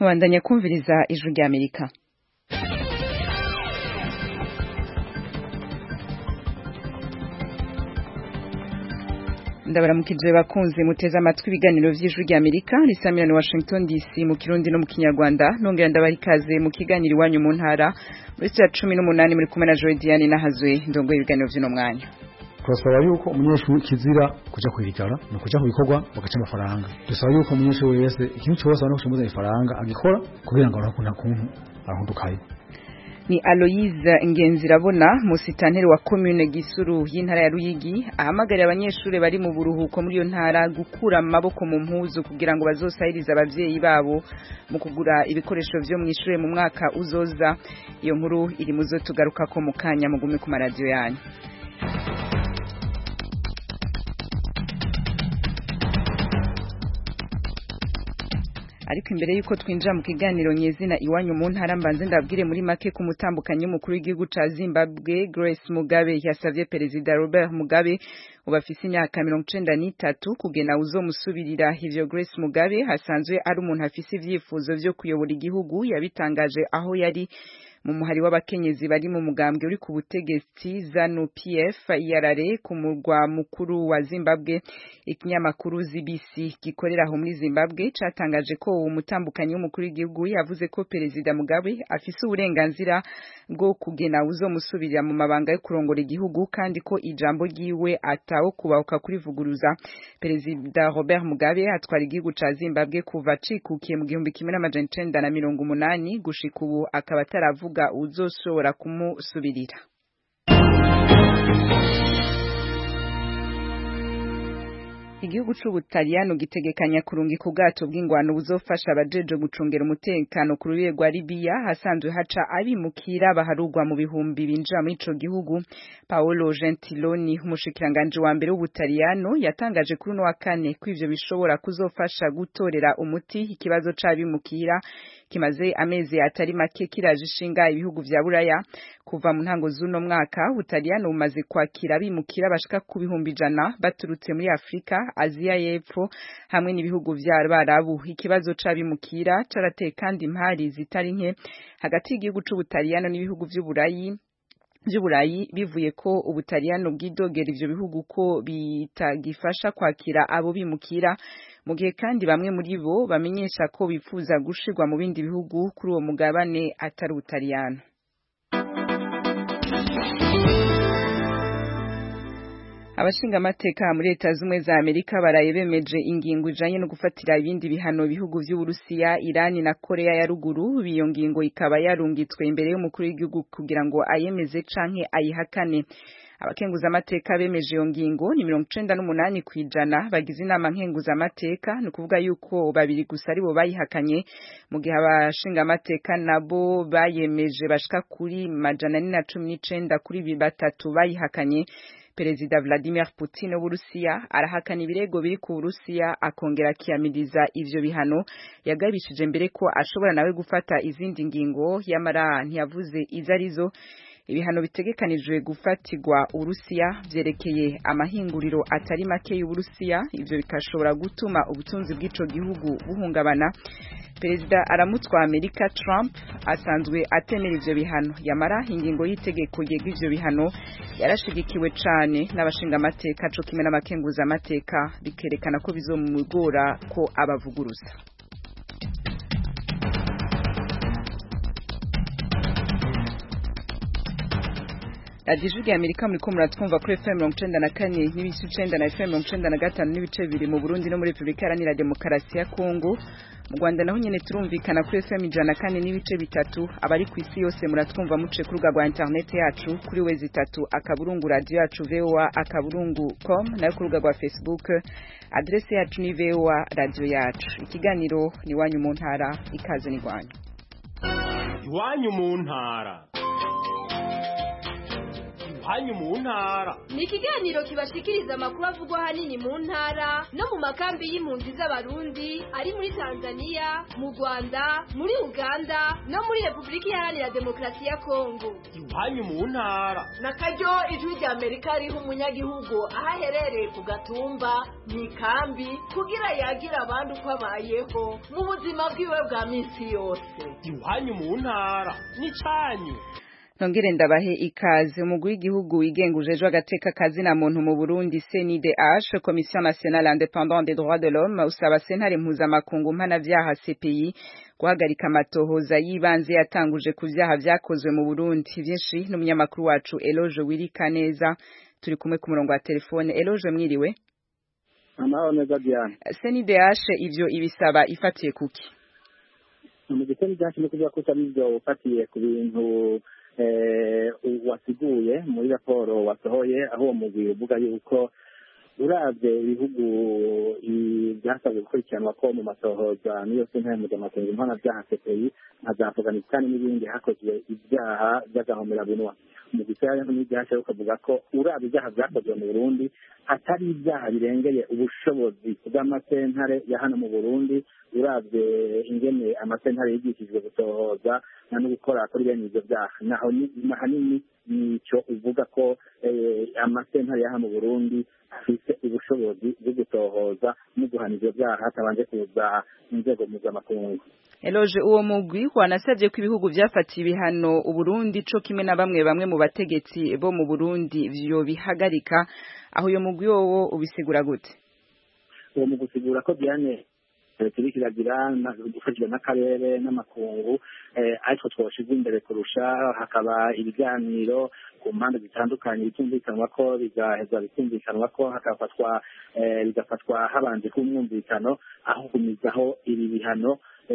mubandanya kumviriza ijwi rya amerika ndabaramukije bakunze muteze amatwi ibiganiro vy'ijwi rya amerika risamira ni washington dc mu kirundi no mu kinyarwanda nongera ndabaha ikaze mu kiganiro iwanyu mu ntara muri saa cumi n'umunani muri kumwe na joe diane nahazwe ndongoye ibiganiro vy'uno mwanya turasaba yuko umunyeshuri kizira kuja kwirigara ni ukuja ku bikorwa bagaca amafaranga dusaba yuko umunyeshuri wese ikintu cyose abona kukimuza ifaranga agikora kugira ngo arakunda kuntu arahundukaye ni Aloise Ngenzirabona musitanteri wa commune Gisuru y'intara ya Ruyigi ahamagarira abanyeshuri bari mu buruhuko muri iyo ntara gukura amaboko mu mpuzu kugira ngo bazosahirize abavyeyi babo mu kugura ibikoresho vyo mu ishure mu mwaka uzoza iyo nkuru iri muzo tugaruka ko mu kanya mugume ku maradiyo yanyu ariko imbere yuko twinjira mu kiganiro nyezina iwanyu mu ntara mbanze ndabwire muri make ku mutambukanyi w'umukuru w'igihugu ca Zimbabwe Grace Mugabe yasavye perezida Robert Mugabe ubu afise imyaka mirongo icenda n'itatu kugena uzomusubirira ivyo Grace Mugabe hasanzwe ari umuntu afise ivyifuzo vyo kuyobora igihugu yabitangaje aho yari mu muhari w'abakenyezi bari mu mugambwe uri ku butegetsi ZANU PF yarare ku murwa mukuru wa Zimbabwe ikinyamakuru ZBC gikorera aho muri Zimbabwe catangaje ko uwo mutambukanyi w'umukuru w'igihugu yavuze ko perezida Mugabe afise uburenganzira bwo kugena uzomusubirira mu mabanga yo kurongora igihugu kandi ko ijambo ryiwe atawo kubahuka kurivuguruza perezida Robert Mugabe atwara igihugu ca Zimbabwe kuva cikukiye mu gihumbi kimwe n'amajana icenda na mirongo umunani gushika ubu akaba ataravuga kuvuga uzoshobora kumusubirira igihugu c'ubutaliyano gitegekanya kurungika ubwato bw'ingwano buzofasha abajeje gucungera umutekano ku rubibe rwa libiya hasanzwe haca abimukira baharugwa mu bihumbi binjira muri ico gihugu paolo gentiloni umushikiranganji wa mbere w'ubutaliyano yatangaje kuri uno wa kane ko ivyo bishobora kuzofasha gutorera umuti ikibazo c'abimukira kimaze amezi atari make kiraje ishinga ibihugu vya buraya kuva mu ntango z'uno mwaka ubutaliyano bumaze kwakira abimukira bashika ku bihumbi ijana baturutse muri afurika aziya y'epfo hamwe n'ibihugu vya barabu ikibazo c'abimukira carateye kandi impari zitari nke hagati y'igihugu c'ubutaliyano n'ibihugu vy'uburayi vy'uburayi bivuye ko ubutaliyano bwidogera ivyo bihugu ko bitagifasha kwakira abo bimukira mu gihe kandi bamwe muri bo bamenyesha ko bifuza gushirwa mu bindi bihugu kuri uwo mugabane atari ubutaliyano abashinga amateka muri leta z'umwe za amerika baraye bemeje ingingo ijanye no gufatira ibindi bihano bihugu vy'uburusiya irani na korea ya ruguru iyo ngingo ikaba yarungitswe imbere y'umukuru w'igihugu kugira ngo ayemeze canke ayihakane abakenguza amateka bemeje iyo ngingo ni mirongo icenda n'umunani kw'ijana bagize inama nkenguza amateka ni ukuvuga yuko babiri gusa aribo bayihakanye mu gihe abashinga amateka nabo bayemeje bashika kuri majana ane na cumi n'icenda kuri batatu bayihakanye perezida Vladimir Putin w'Uburusiya arahakana ibirego biri ku Burusiya akongera akiyamiriza ivyo bihano yagabishije mbere ko ashobora nawe gufata izindi ngingo yamara ntiyavuze izo arizo ibihano bitegekanijwe gufatirwa Urusiya vyerekeye amahinguriro atari make y'Uburusiya ivyo bikashobora gutuma ubutunzi bw'ico gihugu buhungabana perezida aramutwa Amerika Trump asanzwe atemera ivyo bihano yamara ingingo y'itegeko yega ivyo bihano yarashigikiwe cane n'abashinga amateka co kimwe n'abakenguza amateka bikerekana ko bizomugora ko abavuguruza radiyo ijwi rya amerika muriko muratwumva kuri fm mirongo icenda na kane n'ibice icenda na fm mirongo icenda na gatanu n'ibice bibiri mu burundi no muri repubulika iharanira demokarasi ya kongo mu rwanda naho nyene turumvikana kuri fm ijana na kane n'ibice bitatu abari ku isi yose muratwumva muce ku rubuga rwa interineti yacu kuri wezi itatu akaburungu radiyo yacu voa akaburungu com nayo ku rubuga rwa facebook adrese yacu ni voa radiyo yacu ikiganiro ni iwanyu mu ntara ikaze ni rwanyu iwanyu mu ntara iwanyu mu ntara ni ikiganiro kibashikiriza amakuru avugwa ahanini mu ntara no mu makambi y'impunzi z'abarundi ari muri tanzania mu rwanda muri uganda no muri repubulika iharanira demokarasi ya kongo iwanyu mu ntara na karyo ijwi rya amerika riha umunyagihugu aho aherereye ku gatumba mu ikambi kugira yagira abandi uko abayeho mu buzima bwiwe bwa minsi yose iwanyu mu ntara n'icyanyu Nongere ndabahe ikaze umugwi w'igihugu wigenga ujejwe agateka kazi na muntu mu Burundi CNIDH Commission nationale indépendante des droits de l'homme usaba sentare mpuzamakungu mpanavyaha CPI guhagarika amatohoza y'ibanze yatanguje ku vyaha vyakozwe mu Burundi vyinshi n'umunyamakuru wacu Eloge Wirika neza turi kumwe ku murongo wa telefone Eloge mwiriwe amahoro neza Diane CNIDH ivyo ibisaba ifatiye kuki mu giteni cyacu no kuvuga ko utari ivyo ufatiye ku bintu wasiguye muri raporo wasohoye aho uwo mugwi uvuga yuko uravye ibihugu byasabwe gukurikiranwa ko mu masohoza niyo sentare mpuzamakungu mpanavyaha CPI nka za Afghanistan n'ibindi hakozwe ibyaha by'agahomerabunwa mu gisaya n'ibyasha ukavuga ko uravye ibyaha vyakozwe mu Burundi atari ibyaha birengeye ubushobozi bw'amasentare ya hano mu Burundi uravye ingene amasentare yigishijwe gusohoza no gukora kuri bene ivyo vyaha naho ahanini nico uvuga ko amasentare ya hano mu Burundi afise ubushobozi bwo gutohoza no guhana ivyo vyaha hatabanje kuza inzego mpuzamakungu Eloge uwo mugwi wanasabye ko ibihugu vyafatiye ibihano Uburundi co kimwe na bamwe bamwe mu bategetsi bo mu Burundi vyo bihagarika aho uyo mugwi wowo ubisigura gute uwo mu gusigura ko Diane turiko iragira gufashijwe n'akarere n'amakungu ariko twoshize imbere kurusha hakaba ibiganiro ku mpande zitandukanye bitumvikanwa ko bigaheza bitumvikanwa ko hagafatwa bigafatwa habanje k'umwumvikano aho kumizaho ibi bihano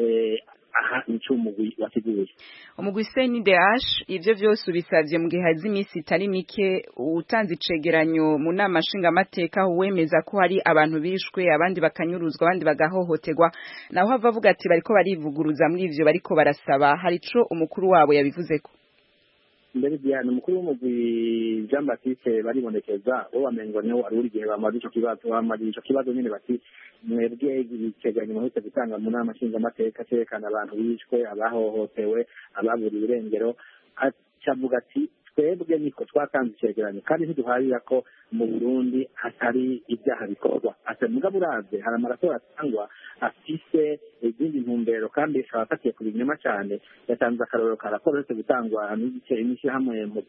aha nico umugwi wateguye umugwi CNDH ivyo vyose ubisavye mu gihe hazi imisi itari mike utanze icegeranyo mu nama nshingamateka aho wemeza ko hari abantu bishwe abandi bakanyuruzwa abandi bagahohoterwa naho hava avuga ati bariko barivuguruza muri ivyo bariko barasaba hari ico umukuru wabo yabivuzeko mbere Diane umukuru w'umugwi Jean Baptiste baribonekeza bo bamengo niho wari uri gihe bamaze ico kibazo bamaze ico kibazo nyene bati mwebwe ibicegeranyo muhetse gutanga mu nama nshingamateka cerekana abantu bishwe abahohotewe ababuriwe irengero acavuga ati twebwe niko twatanze icegeranyo kandi ntiduharira ko mu Burundi hatari ibyaha bikorwa ati mugabo uravye hari amaraso atangwa afise izindi ntumbero kandi akaba afatiye ku binyoma cyane yatanze akarorero ka raporo yose gutangwa n'ishyirahamwe mu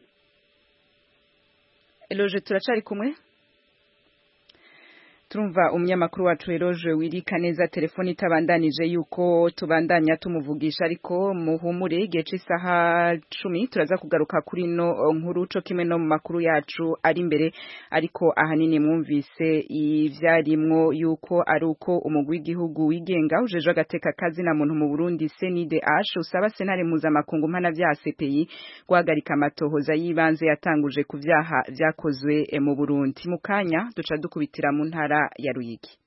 Eloge turacari kumwe Turumva umunyamakuru wacu Eroje wirika neza telefoni itabandanije yuko tubandanya tumuvugisha ariko muhumure igihe c'isaha cumi turaza kugaruka kuri no nkuru co kimwe no mu makuru yacu ari imbere ariko ahanini mwumvise ivyarimwo yuko ari uko umugwi w'igihugu wigenga ujejwe agateka kazi na muntu mu Burundi CNDH usaba senare mpuzamakungu mpana vya CPI guhagarika amatohoza y'ibanze yatanguje ku vyaha vyakozwe mu Burundi mu kanya duca dukubitira mu ntara ya Ruyigi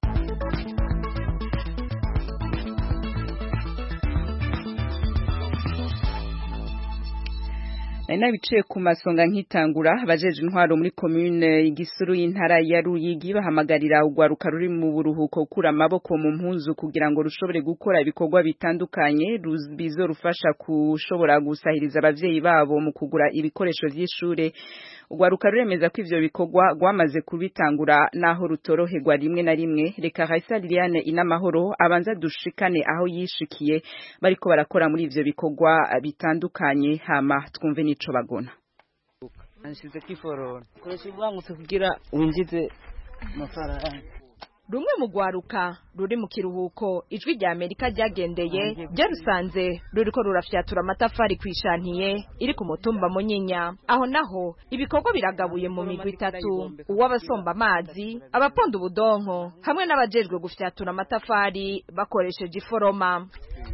nari biciye ku masonga nkitangura abajeje intwaro muri commune igisuru y'intara ya Ruyigi bahamagarira ugwaruka ruri mu buruhuko kura amaboko mu mpuzu kugira ngo rushobore gukora ibikorwa bitandukanye bizorufasha kushobora gusahiriza abavyeyi babo mu kugura ibikoresho vy'ishure ugwaruka ruremeza ko ivyo bikorwa rwamaze kubitangura naho rutoroherwa rimwe na rimwe reka Raisa Liliane inamahoro abanza dushikane aho yishikiye bariko barakora muri ivyo bikorwa bitandukanye hama twumve nico bagona anshize kiforora koresha ibwangutse kugira winjize amafaranga rumwe mu rwaruka ruri mu kiruhuko ijwi rya amerika ryagendeye ryarusanze ruriko rurafyatura amatafari ku ishantiye iri ku mutumba munyinya aho naho ibikorwa biragabuye mu migwi itatu uw'abasomba amazi abaponda ubudonko hamwe n'abajejwe gufyatura amatafari bakoresheje iforoma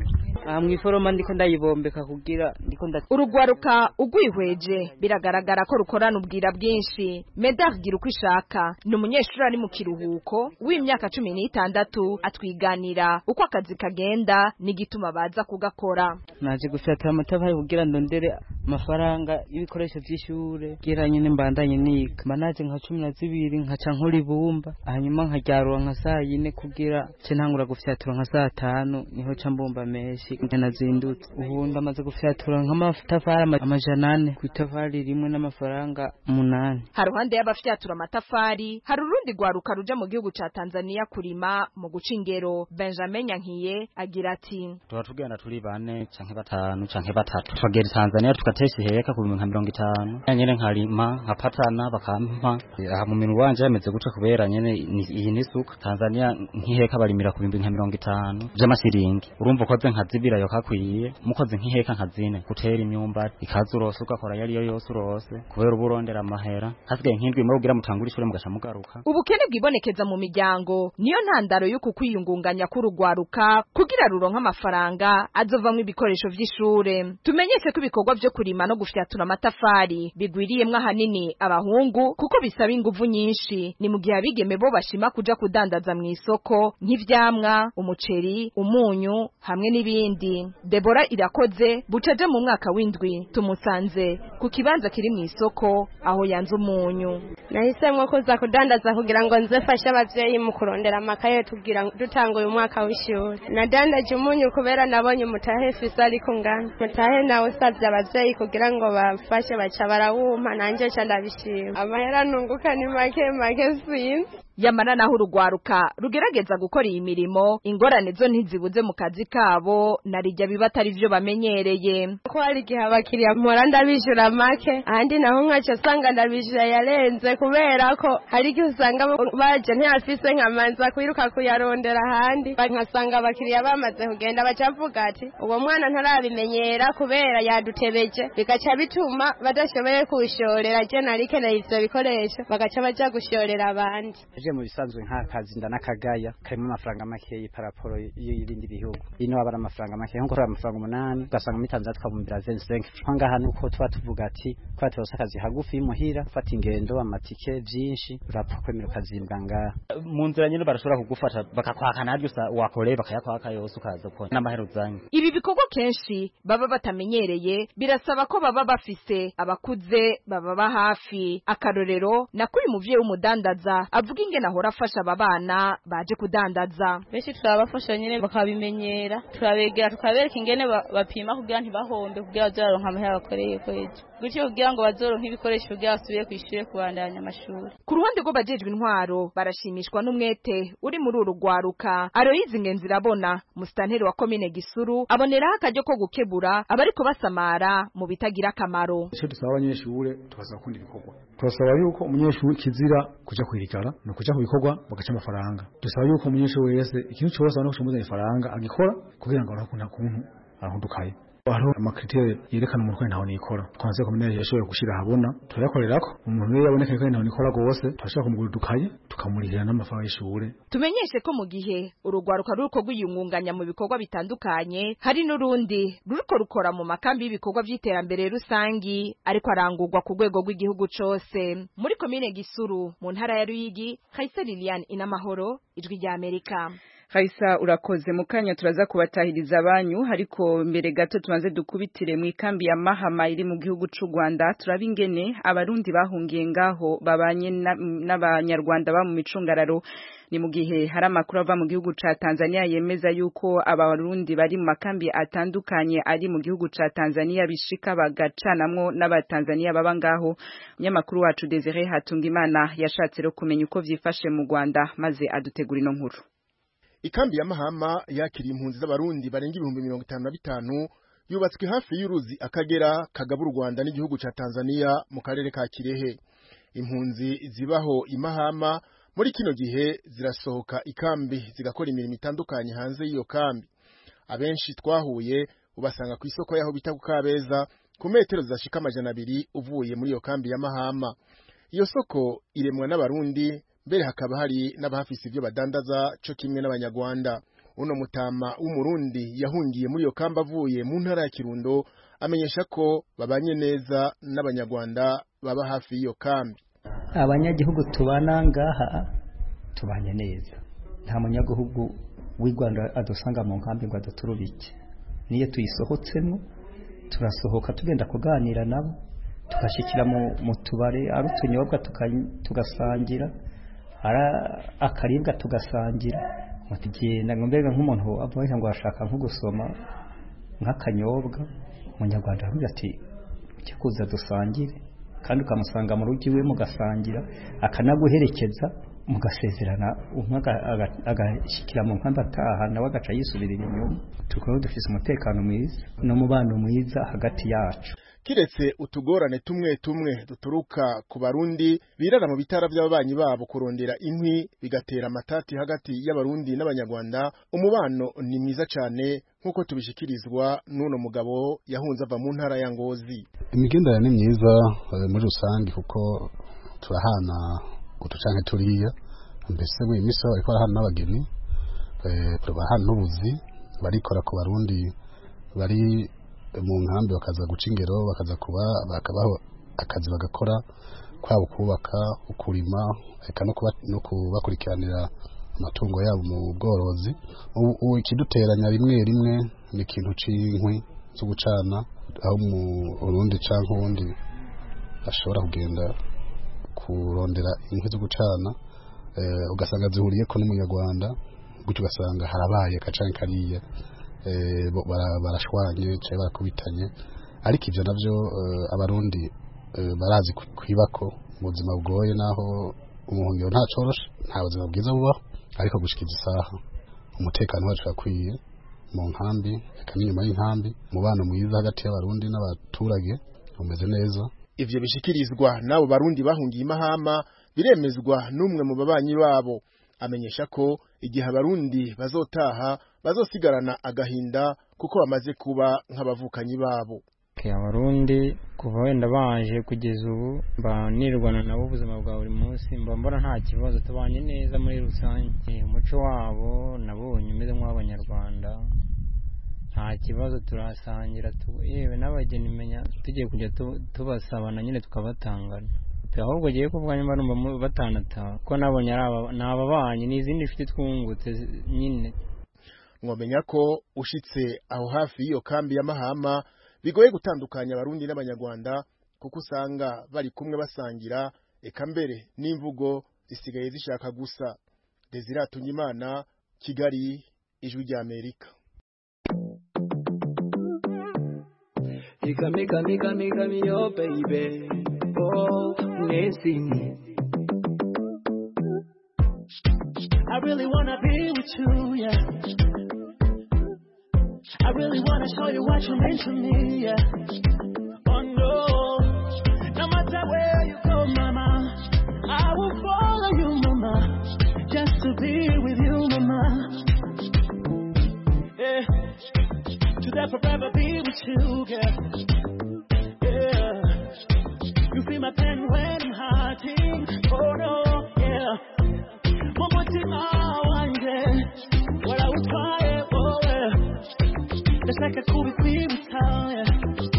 aha mw'iforoma ndiko ndayibombeka kugira ndiko nda urugwaruka ugwihweje biragaragara ko rukorana ubwira bwinshi medard gira uko ishaka ni umunyeshuri ari mu kiruhuko w'imyaka cumi n'itandatu atwiganira uko akazi kagenda n'igituma baza kugakora naje gufyatura amatafari kugira ndondere amafaranga y'ibikoresho vy'ishure kugira nyene mbandanye niga mba naje nka cumi na zibiri nkaca nkora ibumba hanyuma nkaryarura nka saa yine kugira ce ntangura gufyatura nka saa tanu niho ca mbumba menshi nazindutse ubu ndamaze gufyatura nk'amatafari ama- amajana ane ku itafari rimwe n'amafaranga umunani haruhande y'abafyatura amatafari hari urundi rwaruka ruja mu gihugu ca Tanzania kurima mu guca ingero Benjamin Nyankiye agira ati tuba tugenda turi bane canke batanu canke batatu tukagera i tanzania tugatesha iheka ku bihumbi nka mirongo itanu Ya nyene nkarima nkapatana bakampa aha mu minwe wanje yameze guca kubera nyene ni- iyi ni suka tanzania nk'iheka barimira ku bihumbi nka mirongo itanu vy'amasiringi urumva ukoze nka zibiri ayo kakwiye mukoze nk'iheka nka zine gutera imyumbati ikaza urose ugakora yariyo yose urose kubera uba urondera amahera hasigaye nk'indwi imwe kugira mutangure ishure mugaca mugaruka ubukene bwibonekeza mu miryango niyo ntandaro y'uku kwiyungunganya k'urugwaruka kugira ruronke amafaranga azovamwo ibikoresho vy'ishure tumenyeshe ko ibikorwa vyo kurima no gufyatura amatafari bigwiriyemwo ahanini abahungu kuko bisaba inguvu nyinshi ni mu gihe abigeme bo bashima kuja kudandaza mw'isoko nk'ivyamwa umuceri umunyu hamwe n'ibindi debora irakoze bucaje mu mwaka w'indwi tumusanze ku kibanza kiri mw'isoko aho yanze umunyu nahisemwo kuza kudandaza kugira ngo nze fashe abavyeyi mu kurondera amakaye tugira ngo dutanga uyu mwaka w'ishuri nadandaje umunyu kubera nabonye umutahe fise ariko ngana mutahe nawe usavye abavyeyi kugira ngo bamfashe baca barawumpa nanje ca ndabishima amahera nunguka ni make make sinzi yamara naho urugwaruka rugerageza gukora iyi mirimo ingorane zo ntizibuze mu kazi kabo narijya biba atari vyo bamenyereye ko hari igihe abakiriya mpora ndabishyura make ahandi naho nkaca usanga ndabishyura yarenze kubera ko hari igihe usanga baje ntiyafise nkamanza kwiruka kuyarondera ahandi nkasanga abakiriya bamaze kugenda baca bavuga ati uwo mwana ntarabimenyera kubera yadutebeje bigaca bituma badashoboye kuwushorera je narikeneye ivyo bikoresho bagaca baja gushorera abandi je mu bisanzwe nk'akazi ndanakagaya karimo amafaranga makeyi paraporo y'ibindi bihugu ino aba ari amafaranga makeyi nko kureba amafaranga umunani ugasanga muri tanzania twabumbira zenzenke ngaha nuko tuba tuvuga ati kubera turonse akazi hagufi y'imuhira ufata ingendo amatike vyinshi urapfa kwemera ukazimbwa ngaha mu nzira nyene barashobora kugufata bakakwaka naryo usa- wakoreye bakayakwaka yose ukaza ukora n'amahera uzanye ibi bikorwa kenshi baba batamenyereye birasaba ko baba bafise abakuze bababa hafi akarorero nako uyu muvyeyi w'umudandaza avuga ingene ahora afasha aba bana baje kudandaza benshi turabafasha nyine bakabimenyera turabegera tukabereka ingene ba- bapima kugira ntibahombe kugira bazoraronka amahera bakoreye kwezi gutyo kugira ngo bazoronke ibikoresho kugira basubire kw'ishure kubandanya amashuri ku ruhande rw'abajejwe intwaro barashimishwa n'umwete uri muri uru rwaruka aroyizi ingenzi irabona musitanteri wa komine gisuru aboneraho akaryo ko gukebura abariko basamara mu bitagira akamaro icyo dusaba abanyeshure tubasaba gukunda ibikorwa turasaba yuko umunyeshuri kizira kuja kwirigara ni ukuja ku bikorwa bagaca amafaranga dusaba yuko umunyeshuri wese ikintu cyose abona ko kimuzanira ifaranga agikora kugira ngo aronke kuntu arahundukaye hariho amakritere yerekana umuntu ko ntaho nikora twanze kominere yashoboye gushira ahabona turayakorerako umuntu rero yaboneka ko ntaho nikora rwose turashobora kumugura udukaye tukamurihira n'amafaranga y'ishure tumenyeshe ko mu gihe urugwaruka ruriko rwiyungunganya mu bikorwa bitandukanye hari n'urundi ruriko rukora mu makambi y'ibikorwa vy'iterambere rusangi ariko arangurwa ku rwego rw'igihugu cose muri komine gisuru mu ntara ya ruyigi kayisa lilian inamahoro ijwi rya amerika Haisa urakoze mu kanya turaza kubatahiriza abanyu ariko mbere gato tubanze dukubitire mu ikambi ya Mahama iri mu gihugu c'u Rwanda turaba ingene abarundi bahungiye ngaho babanye na- n'abanyarwanda ba mu micungararo ni mu gihe hari amakuru ava mu gihugu ca Tanzania yemeza yuko abarundi bari mu makambi atandukanye ari mu gihugu ca Tanzania bishika bagacanamwo n'abatanzania baba ngaho umunyamakuru wacu Desire Hatungimana yashatse rero kumenya uko vyifashe mu Rwanda maze adutegura ino nkuru ikambi ya mahama yakiriye impunzi z'abarundi barenga ibihumbi mirongo itanu na bitanu yubatswe hafi y'uruzi akagera kagaba u rwanda n'igihugu ca tanzania mu karere ka kirehe impunzi zibaho imahama muri kino gihe zirasohoka ikambi zigakora imirimo itandukanye hanze y'iyo kambi abenshi twahuye ubasanga ku isoko yaho bita ku kabeza ku metero zidashika amajana abiri uvuye muri iyo kambi ya mahama iyo soko iremwa n'abarundi mbere hakaba hari n'abahafise ibyo badandaza co kimwe n'abanyarwanda uno mutama w'umurundi yahungiye muri iyo kamba avuye mu ntara ya kirundo amenyesha ko babanye neza n'abanyarwanda baba hafi y'iyo kambi abanyagihugu tubana ngaha tubanye neza nta munyagihugu w'i rwanda adusanga mu nkambi ngo aduturubike niyo tuyisohotsemo turasohoka tugenda kuganira nabo tugashyikira mu tubare ari utunyobwa tugasangira ari akaribwa tugasangira tugenda mbega nk'umuntu avuga ngo arashaka nko gusoma nk'akanyobwa umunyarwanda aravuga ati ujye kuza dusangire kandi ukamusanga mu rugo iwe mugasangira akanaguherekeza mugasezerana umwe agashyikira mu nkambi ataha nawe agaca yisubirira inyuma tukaba dufite umutekano mwiza n'umubano mwiza hagati yacu kiretse utugorane tumwe tumwe duturuka ku barundi birara mu bitara by'ababanyi babo kurondera inkwi bigatera amatati hagati y'abarundi n'abanyarwanda umubano ni mwiza cyane nk'uko tubishikirizwa n'uno mugabo yahunze ava mu ntara ya ngozi imigenderanire ni myiza muri rusange kuko turahana uducanke turiya mbese muri iyi minsi bariko barahana n'abageni barahana n'ubuzi barikora ku barundi bari mu nkambi bakaza guca ingero bakaza kuba bakabaho akazi bagakora kwaba kubaka ukurima eka no kubakurikiranira amatungo yabo mu bworozi ubu ikiduteranya rimwe rimwe ni ikintu c'inkwi zo gucana aho mu Burundi canke uwundi ashobora kugenda kurondera inkwi zo gucana ugasanga zihuriyeko n'umunyarwanda gutyo ugasanga harabaye akacanke kariya barashwanye cyangwa barakubitanye ariko ibyo nabyo abarundi barazi kwibako mu buzima bugoye naho umuhungiro nta coroshe nta buzima bwiza bubaho ariko gushikiza isaha umutekano wacu urakwiye mu nkambi reka n'inyuma y'inkambi umubano mwiza hagati y'abarundi n'abaturage umeze neza ivyo bishikirizwa n'abo barundi bahungiye imahama biremezwa n'umwe mu babanyi babo amenyesha ko igihe abarundi bazotaha bazosigarana agahinda kuko bamaze kuba nk'abavukanyi babo abarundi kuva wenda baje kugeza ubu mba nirwana nabo ubuzima bwa buri munsi mba mbona nta kibazo tubanye neza muri rusange umuco wabo nabonye umeze nk'uw'abanyarwanda nta kibazo turasangira yewe n'abageni menya tugiye kujya tubasabana nyine tukabatangana ahubwo giye kuvuga nyuma numva batanataha ko nabonye ni ababanyi ni izindi nshuti twungutse nyine mwamenya ko ushitse aho hafi y'iyo kambi ya mahama bigoye gutandukanya abarundi n'abanyarwanda kuko usanga bari kumwe basangira eka mbere n'imvugo zisigaye zishaka gusa Desire Tunyimana Kigali ijwi rya Amerika Mika mika mika mika mi yo baby oh Nancy I really wanna be with you yeah I really wanna show you what you meant to me yeah Oh no No matter where you go mama I will follow you mama Just to be with you mama Yeah To forever be with you girl Yeah You feel my pain when I'm hurting Oh no yeah One more time I wonder What I would try oh yeah It's like a cool yeah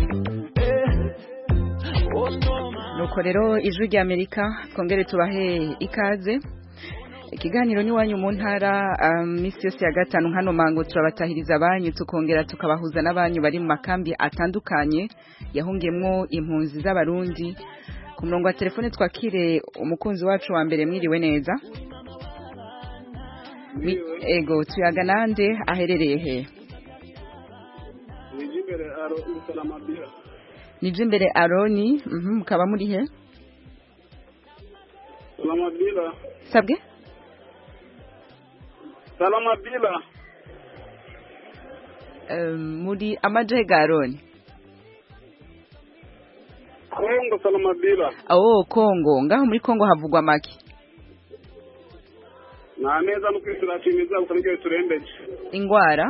Yeah Oh no nuko rero ijwi rya amerika twongere tubahe ikaze ikiganiro n'iwanyu mu ntara minsi yose ya gatanu hano mango turabatahiriza abanyu tukongera tukabahuza n'abanyu bari mu makambi atandukanye yahungiyemo impunzi z'abarundi ku murongo wa telefone twakire umukunzi wacu wa mbere mwiriwe neza ego tuyaga nande aherereye he nije imbere aroni mukaba muri he salamabila sabwe salamabila muri amajahe ga aroni kongo salamabila oh kongo ngaho muri kongo havugwa make nta neza no kwisirashimiza gusa nibyo biturembeje ingwara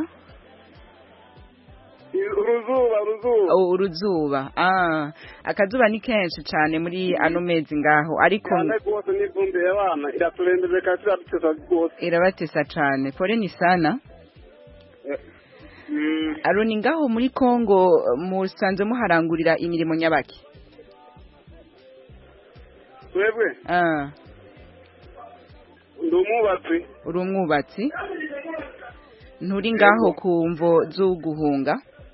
uruzuba uruzuba uruzuba ah akazuba ni kenshi cyane muri ano mezi ngaho ariko cyane rwose n'ivumbi y'abana iraturembeje kandi irabatesa rwose irabatesa cyane pole ni sana aroni ngaho muri kongo musanze muharangurira imirimo nyabaki twebwe Ah, ndi umwubatsi uri umwubatsi nturi ngaho ku mvo z'uguhunga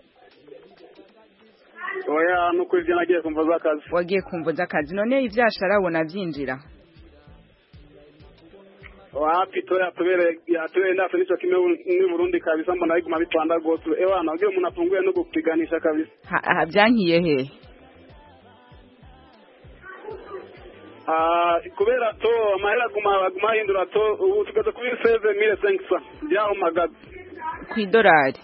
oya nuko ivyo nagiye kumva z'akazi wagiye ku mvo z'akazi none ivyashara abona vyinjira wapi to yatubere yatubere ndase nico kimwe ni Burundi kabisa mbona biguma bitwanda gose ewana ugiye umuntu afunguye no gupiganisha kabisa Ha- ha- vyankiye hehe Ah, kubera to amahera aguma aguma ahindura to ubu tugeze kuri seze mille cinq cent byahumagaza kw'idolari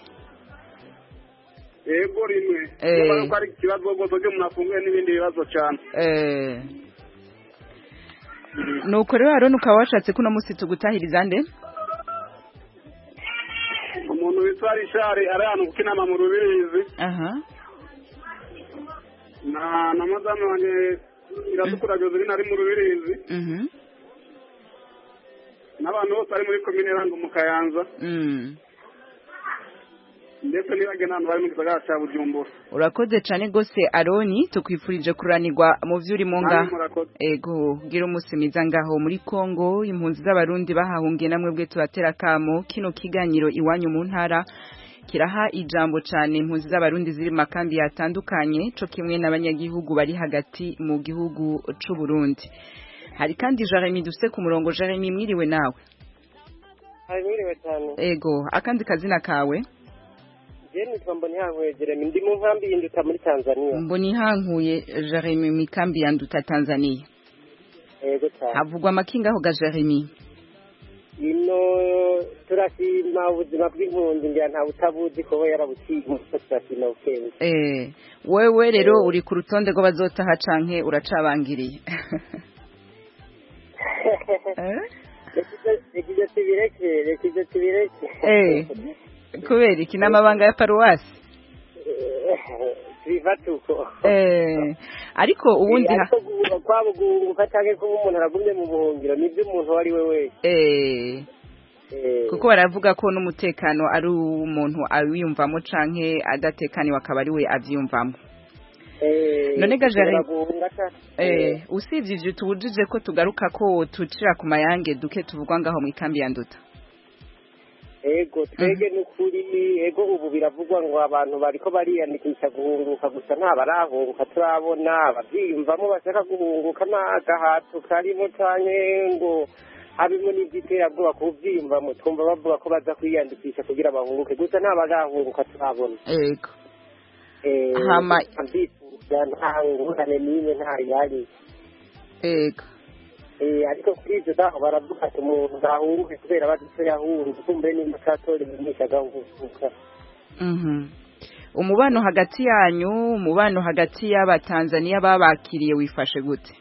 yego rimwe Eh. Urumva ko ari ikibazo rwose ugiye umuntu afunguye n'ibindi bibazo cyane Eh, nuko rero aroni ukaba washatse ko uno musi tugutahiriza nde umuntu witwa rishari ari ahantu kuko inama mu rubirizi aha na na madamu wanjye iratukura joseline ari mu rubirizi mhm n'abantu bose bari muri komine rango mu kayanza mm. ndetse n'ibage n'abantu bari mu gisagara cya bujumbura urakoze cane gose aroni tukwifurije kuranirwa mu vyo urimo nga Namwe murakoze. ego gira umunsi mwiza ngaho muri kongo impunzi z'abarundi bahahungiye namwe bwe tubatera kamo kino kiganiro iwanyu mu ntara kiraha ijambo cane impunzi z'abarundi ziri mu makambi yatandukanye co kimwe n'abanyagihugu bari hagati mu gihugu c'u Burundi hari kandi Jeremy dufise ku murongo Jeremy mwiriwe nawe hari mwiriwe cyane ego akandi kazina kawe je nitwa mbonihankuye jeremy ndi mu nkambi y'induta muri tanzania mboni hankuye Jeremy mikambi ya nduta Tanzania yego cyane havugwa amakinga aho ga Jeremy ino turashima ubuzima bw'impunzi ngira nta butabuzi kuba yarabuciye umuco turashima ubwenge Eh, wewe rero uri ku rutonde rw'abazotaha canke uracabangiriye rekije tubireke rekije tubireke Eh, kubera iki n'amabanga ya paruwasi biva tuko Eh, ariko ubundi ha- ariko guhunga kwabo guhunguka canke kuba umuntu aragumye mu buhungiro nivyo umuntu uwo ari we wese eh, Eh, kuko baravuga ko n'umutekano ari umuntu awiyumvamo canke adatekaniwe akaba ari we avyiyumvamo eh, none ga ushobora Jeremy- guhunga ca- Eh, usibye ivyo tubujije ko tugaruka ko tucira ku mayange duke tuvugwa ngaho mu ikambi ya nduta ego twege n'ukuri ego ubu biravugwa ngo abantu bariko bariyandikisha guhunguka gusa nta barahunguka turabona abavyiyumvamo bashaka guhunguka n'agahato karimo canke ngo habimo n'ivyiterabwoba kuvyiyumvamo twumva bavuga ko baza kwiyandikisha kugira bahunguke gusa nta barahunguka turabona ego Eh, Hama- ndifuza nta ngurane n'imwe nta yari ego Eh, ariko kuri ivyo naho baravuga ati umuntu ntahunguke kubera bazi ico yahunze kumbe nimba atatora ibimenyesha agahuguka Mhm. umubano hagati yanyu umubano hagati y'abatanzaniya babakiriye wifashe gute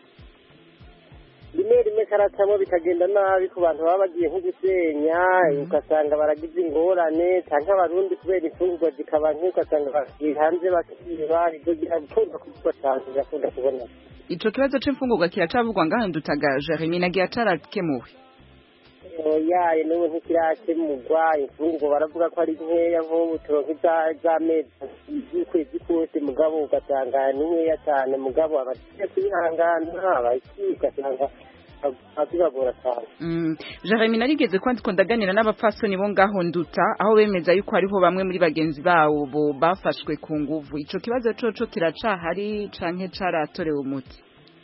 rimwe rimwe karacamo bikagenda nabi ku bantu baba bagiye nko gusenya ugasanga baragize ingorane cyangwa abarundi kubera imfungurwa zikaba nke ugasanga bagiye hanze bakiba ibyo birakunda kuvugwa cyane birakunda kubona ico kibazo c'imfungurwa kiracavugwa ngaho ndutaga Jeremy nagiye atarakemuwe yaye n'ubu ntikirakemurwa imfungurwa baravuga ko ari nkeya nk'ubu turonka iza- z'amezi z'ukwezi kose mugabo ugasanga ni nkeya cyane mugabo abagiye kwihangana abaki ugasanga azibagora cyane Mm. Jeremy narigeze kwandiko ndaganira n'abapfasoni bo ngaho nduta aho bemeza yuko hariho bamwe muri bagenzi babo bo bafashwe ku nguvu ico kibazo coco kiracahari canke caratorewe umuti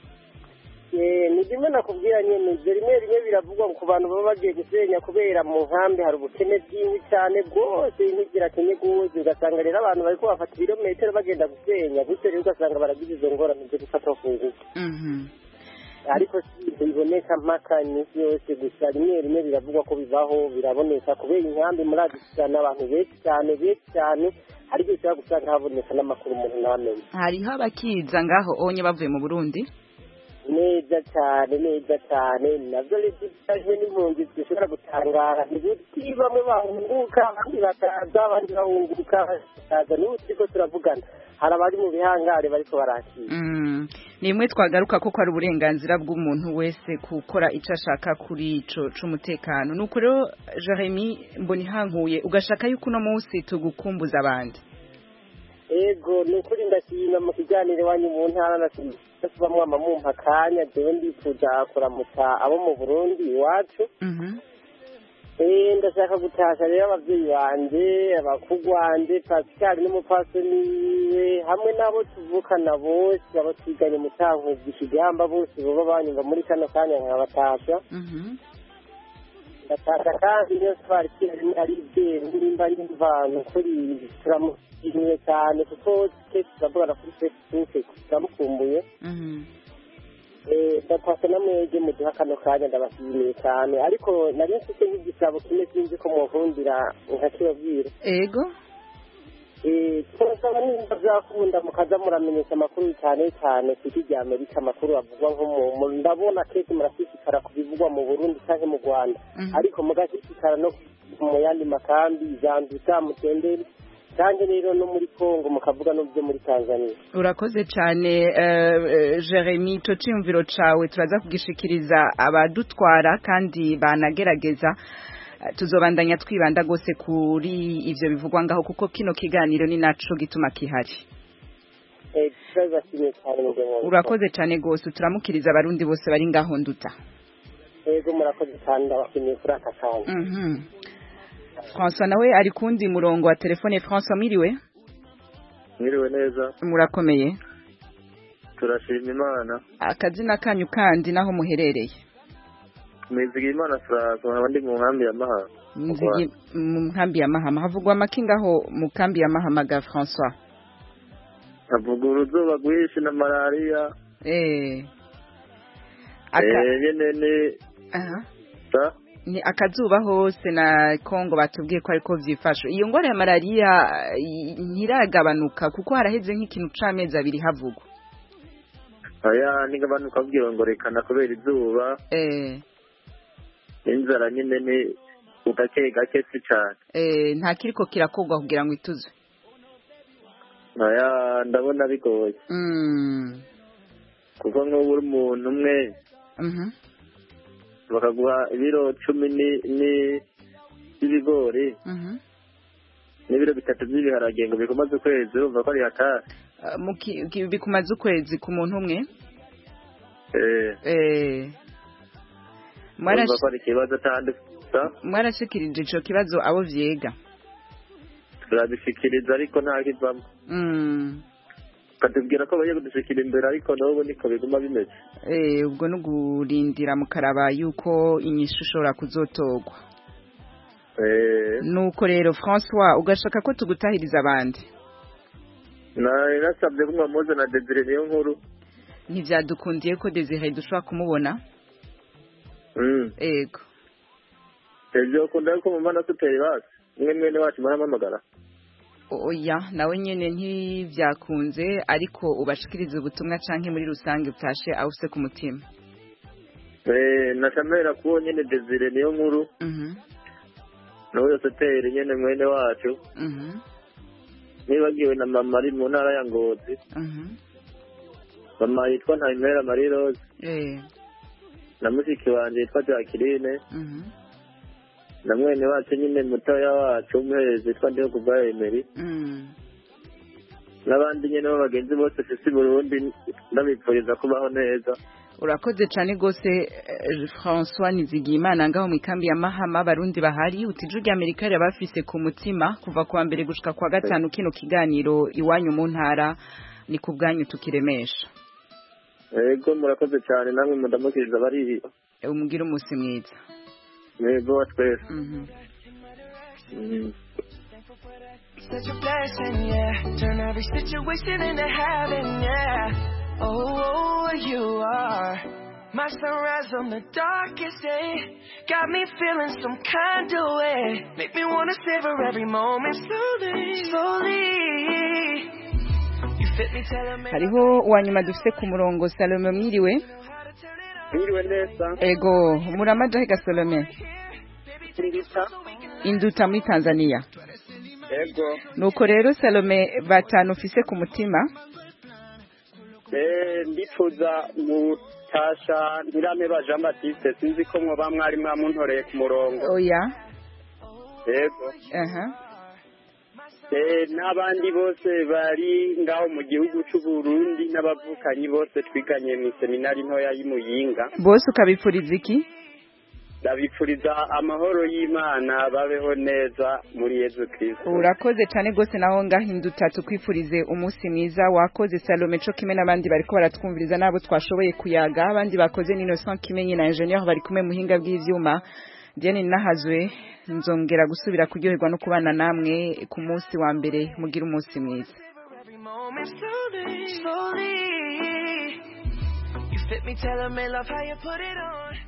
Eh, ni bimwe nakubwira nyene ivyo rimwe rimwe biravugwa ku bantu baba bagiye gusenya kubera mu nkambi hari ubukene bwinshi cyane bwose inkwi zirakenye gose ugasanga rero abantu bariko bafata ibirometero bagenda gusenya gutyo rero ugasanga baragize izo ngorane zo gufata ku ngufu Mhm. ariko si ibyo biboneka mpaka iminsi yose gusa rimwe rimwe biravugwa ko bibaho biraboneka kubera inkambi muri adisana abantu benshi cyane benshi cyane ariko ushobora gusanga haboneka n'amakuru umuntu ntamenye hariho abakiza ngaho onye bavuye mu Burundi neza cyane neza cyane nabyo bijyanye n'impunzi zishobora gutangara ni guti bamwe bahunguka abandi bakaza abandi bahunguka bakaza n'ubu turiko turavugana hari abari mu bihangare bariko barakira Mm. ni imwe twagaruka ko ari uburenganzira bw'umuntu wese gukora icyo ashaka kuri ico c'umutekano nuko rero Jeremy mbonihankuye ugashaka yuko uno munsi tugukumbuza abandi ego ni ukuri ndashima mu kiganiro iwanyu mu ntara nasiba mwama mumpa akanya jewe ndifuza kuramutsa abo mu burundi iwacu Eh, ndashaka gutasha rero abavyeyi banje abakugwa wanje pascal n'umupfasoni wiwe hamwe n'abo tuvukana bose abo twiganye mu cankuzi ikigamba bose boba banyumva muri kano kanya nkabatasha ndatasha kandi niyo twari kirari ari ibyeru nimba n'imvano kuri turamushimiye cyane kuko twese turavugana kuri facebook turamukumbuye Eh, ndatasha namwege muduha kano kanya ndabashimiye cyane ariko nari mfite nk'igisabo kimwe sinzi ko munkundira nkakibabwira ego Eh, turasaba nimba byakunda mukaza muramenyesha amakuru cyane cyane ku isi rya amerika amakuru avugwa nko mu mu- ndabona kenshi murashishikara ku bivugwa mu burundi cyangwa mu rwanda ariko mugashishikara no mu yandi makambi zanduta mutenderi kandi rero no muri congo mukavuga no byo muri tanzania urakoze cyane eh, eh, Jeremy ico ciyumviro cawe turaza kugishikiriza abadutwara kandi banagerageza Eh, tuzobandanya twibanda gose kuri ivyo bivugwa ngaho kuko kino kiganiro ni naco gituma kihari Eh, turabashimiye cyane mugabo urakoze cyane gose turamukiriza abarundi bose bari ngaho nduta yego murakoze cyane ndabashimiye kuri aka kanya Mhm. François nawe ari kundi murongo wa telefone François mwiriwe mwiriwe neza murakomeye turashima imana akazina kanyu kandi naho muherereye mwizigira imana furaza nkaba ndi mu nkambi ya mahanga Nzigi mu nkambi ya Mahama havugwa amakingaho mu kambi ya Mahama ga François havuga uruzuba rwinshi na malariya eh aka eh nyene ni aha sa ni akazuba hose na Kongo batubwiye ko ariko vyifashe iyo ngwara ya malaria i- ntiragabanuka kuko haraheze nk'ikintu c'amezi abiri havugwa aya nigabanuka kugira ngo rekana kubera izuba eh inzara nyine ni ugake gake si cane eh nta kiriko kirakogwa kugira ngo ituzwe aya ndabona bigoye mm kuko nk'ubu uri umuntu umwe mhm bakaguha ibiro cumi ni- ni- by'ibigori mhm n'ibiro bitatu by'ibiharage ngo bikomaze ukwezi urumva ko ari hatari Uh, muki- ki- bikumaze ukwezi ku muntu umwe eh eh urumva mwarash- ko ari ikibazo kandi sa mwarashikirije ico kibazo abo vyega turabishikiriza ariko nta kivamo mm katubwira ko bagiye kudushikira imbere ariko n'ubu niko biguma bimeze eh ubwo nugurindira mukaraba yuko inyishu ushobora kuzotogwa eh nuko rero François ugashaka ko tugutahiriza abandi nari nasabye ko mwamuzana Desire niyo nkuru ntivyadukundiye ko Desire dushobora kumubona mm ego ejo kunda ko mu mana tuteri basi mwe mwene wacu murampamagara oya nawe nyene ntivyakunze ariko ubashikiriza ubutumwa canke muri rusange utashe awuse ku mutima eh nashamera kuwo nyene Desire niyo nkuru mhm n'uwo tuteri nyene mwene wacu mhm nibagiwe na mama ari mu ntara ya Ngozi mhm mama yitwa Ntayimera Marie Rose eh na mushiki wanje yitwa Jacqueline mhm na mwene wacu nyine mutoya wacu umuherezi yitwa ndiho kubwa Emery mm n'abandi nyine b'abagenzi bose fisi Burundi ndabipfuriza kubaho neza urakoze cyane rwose eh, François Nizigiyimana ngaho mu ikambi ya Mahama abarundi bahari utiju rya Amerika bafise ku mutima kuva kuwa mbere gushika kwa gatanu kino kiganiro iwanyu mu ntara ni ku bwanyu tukiremesha yego murakoze cyane namwe mudamukiriza bari umugire umunsi mwiza yego wa twese Mhm. Mhm. Such a blessing, yeah. Turn every situation into heaven, yeah. Oh, you are my sunrise on the darkest day. Got me feeling some kind of way. Make me wanna savor every moment slowly, slowly. You hariho uwa nyuma dufite ku murongo salome mwiriwe mwiriwe neza ego muramaja hega salome induta induta muri tanzania ego nuko rero salome batanu ufise ku mutima eh ndifuza mutasha ntirame ba Jean Baptiste sinzi ko mwoba mwari mwamuntoreye ku murongo oya ego aha eh n'abandi bose bari ngaho mu gihugu cy'u Burundi n'abavukanyi bose twiganye mu seminari ntoya y'Imuyinga bose ukabipfuriza iki ndabipfuriza amahoro y'Imana babeho neza muri Yezu Kristo urakoze cyane rwose naho ngahinduta tukwifurize umunsi mwiza wakoze salome co kimwe n'abandi bariko baratwumviriza n'abo twashoboye kuyaga abandi bakoze ni Innocent Kimenyi na Ingenieur bari kumwe muhinga bw'ivyuma Diane Nahazwe nzongera gusubira kuryoherwa no kubana namwe ku munsi wa mbere mugira umunsi mwiza slowly. You fit me, tell 'em I love how you put it on.